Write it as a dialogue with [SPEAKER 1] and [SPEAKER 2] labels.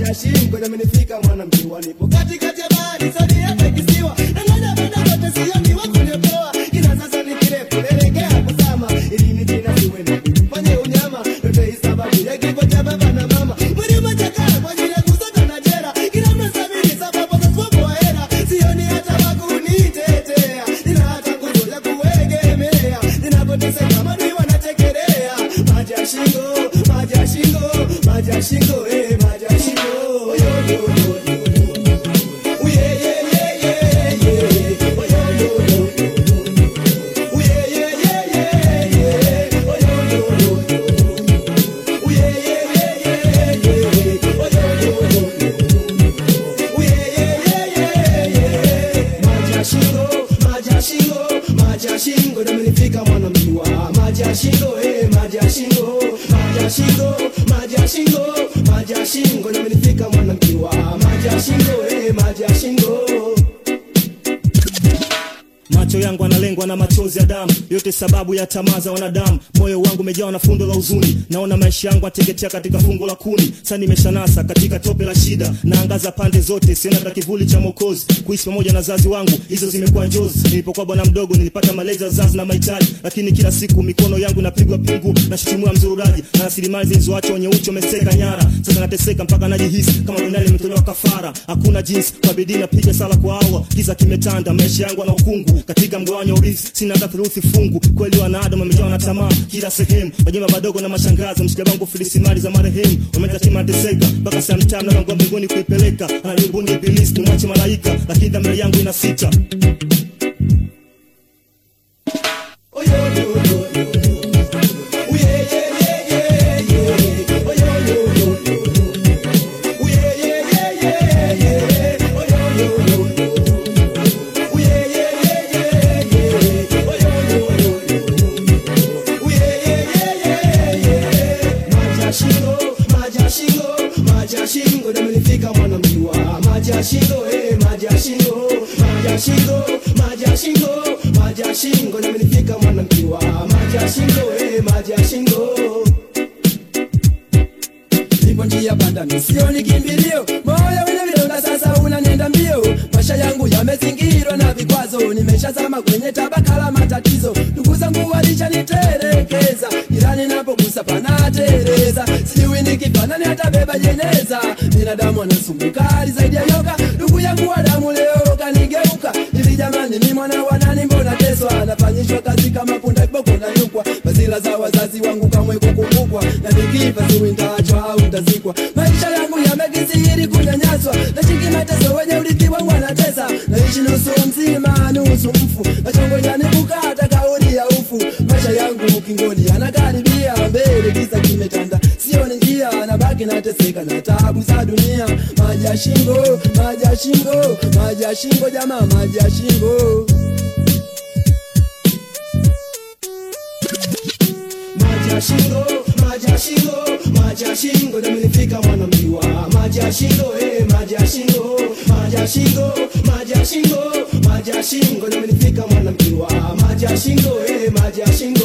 [SPEAKER 1] maji ya shingo yamenifika mwanamke wanipo katikati ya bahari sodi hapa ikisiwa nangoja muda wote sioni wa kuniokoa kila sasa ni kirefu naelekea kuzama ili ni tena siwe na kufanya unyama yote hii sababu ya kifo cha baba na mama mwili umechakaa kwa ajili ya kusaka na jera kila mnasabiri sababu za kuopo hera sioni hata wakunitetea nina hata nguvu ya kuegemea ninapoteseka madui wanachekelea maji ya shingo maji ya shingo maji ya shingo eh maji ya shingo yo yo yo yo Ooh, yeah, yeah, yeah, yeah, yeah. Oh, yo, yo, yo, yo. Ooh, yeah, yeah, yeah, yeah, yeah. Oh, yo, yo, yo, yo. Ooh, yeah, yeah, yeah, yeah, yeah. Oh, yo, yo, yo, yo. Ooh, yeah, yeah, yeah, yeah, yeah. Maji ya shingo, maji ya shingo, maji ya shingo yamenifika mwanamjua. Maji ya shingo, eh, maji ya shingo, maji ya shingo, maji ya shingo, maji ya shingo yamenifika mwanamjua. Maji ya shingo, eh, maji ya shingo.
[SPEAKER 2] macho yangu analengwa na machozi ya damu yote sababu ya tamaa za wanadamu moyo wangu umejawa na fundo la huzuni naona maisha yangu ateketea katika fungo la kuni sa nimeshanasa katika tope la shida naangaza pande zote siona hata kivuli cha mokozi kuishi pamoja na wazazi wangu hizo zimekuwa njozi nilipokuwa bwana mdogo nilipata malezi ya wazazi na mahitaji lakini kila siku mikono yangu inapigwa pingu na shutumua mzururaji na rasilimali zilizoachwa wenye uchi wameseka nyara sasa nateseka mpaka najihisi kama duniani imetolewa kafara hakuna jinsi kwa bidii napiga sala kwa awa kiza kimetanda maisha yangu ana ukungu katika mgawanyo wa urithi sina hata theluthi fungu kweli wanadamu wamejawa na tamaa kila sehemu majumba madogo na mashangazi mshika wangu filisi mali za marehemu wametatima teseka mpaka saa mtaa mlango wa mbinguni kuipeleka ananimbuni ibilisi nimwache malaika lakini dhamira yangu ina sita
[SPEAKER 1] Oh, yo, yo, yo, yo. Ooh, yeah, yeah, yeah, yeah, yeah. Oh, yo, yo, yo, yo. Ooh, yeah, yeah, yeah, yeah, yeah. Oh, yo, yo, yo, yo. Ooh, yeah, yeah, yeah, yeah, yeah. Oh, yo, yo, yo, yo. Ooh, yeah, yeah, yeah, yeah, yeah. Maji ya shingo, maji ya shingo, maji ya shingo yamenifika mwanamjua. Maji ya shingo, eh, maji ya shingo, maji ya shingo, maji ya shingo, maji ya shingo yamenifika mwanamjua. Maji ya shingo, eh, maji ya shingo nipo njia panda misioni kimbilio moyo wile vidonda sasa unanenda mbio maisha yangu yamezingirwa na vikwazo nimeshazama kwenye tabaka la matatizo ndugu zangu walishanitelekeza jirani napogusa panatereza sijui nikifanani hatabeba jeneza binadamu anasumbukali zaidi ya nyoka ndugu yangu wa damu leo kanigeuka hivi jamani ni mwana wa nani mbona teswa nafanyishwa kazi kama punda kiboko na nyukwa bazila za wazazi wangu kamwe kukumbukwa na nikifa siwi ntaachwa au ntazikwa maisha yangu yamekisiri kunyanyaswa nashiki mateso wenye urithi wangu anatesa naishi nusu mzima nusu mfu nachongojani kukata kauli ya ufu maisha yangu ukingoni anakaribia mbele kisa kimetanda sioni njia nabaki nateseka na tabu za dunia maji ya shingo maji ya shingo maji ya shingo jamaa maji ya shingo maji ya shingo maji ya shingo maji ya shingo yamenifika mwanamjua maji ya shingo eh maji ya shingo maji ya shingo maji ya shingo maji ya shingo yamenifika mwanamjua maji ya shingo eh maji ya shingo